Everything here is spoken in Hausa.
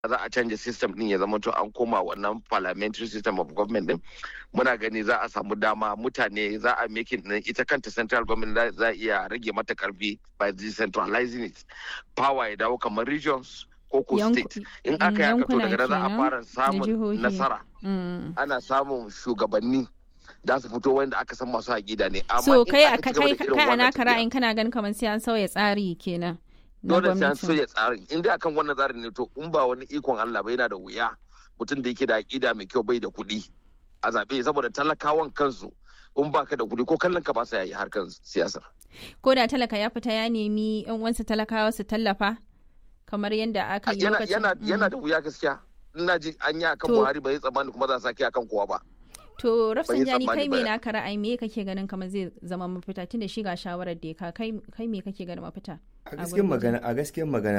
za a canja system din ya zama to an koma wannan parliamentary system of government din muna gani za a samu dama mutane za a making din ita kanta central government za a iya rage mata karfi by decentralizing it power ya dawo kamar regions ko ko state in aka yaka to daga za a fara samun nasara ana samun shugabanni da su fito wanda aka san masu haƙida ne amma so kai a kai kai a naka ra'ayin kana ganin kamar sai an sauya tsari kenan dole sai an sauya tsarin in dai akan wannan tsarin ne to in ba wani ikon Allah ba yana da wuya mutum da yake da aƙida mai kyau bai da kuɗi a zaɓe saboda talakawan kansu in baka da kuɗi ko kallon ka ba sa yi harkar siyasa ko da talaka ya fita ya nemi yan uwansa talakawa su tallafa kamar yadda aka yi lokacin yana da wuya gaskiya ina ji an yi akan Buhari bai tsammani kuma za a sake akan kowa ba To Rafsanjani kai me naka ra'ayi me kake ganin kamar zai zama mafita tunda shi ga shawarar da ka kai me kake ganin mafita? A gaskiyar magana a gaskiyar magana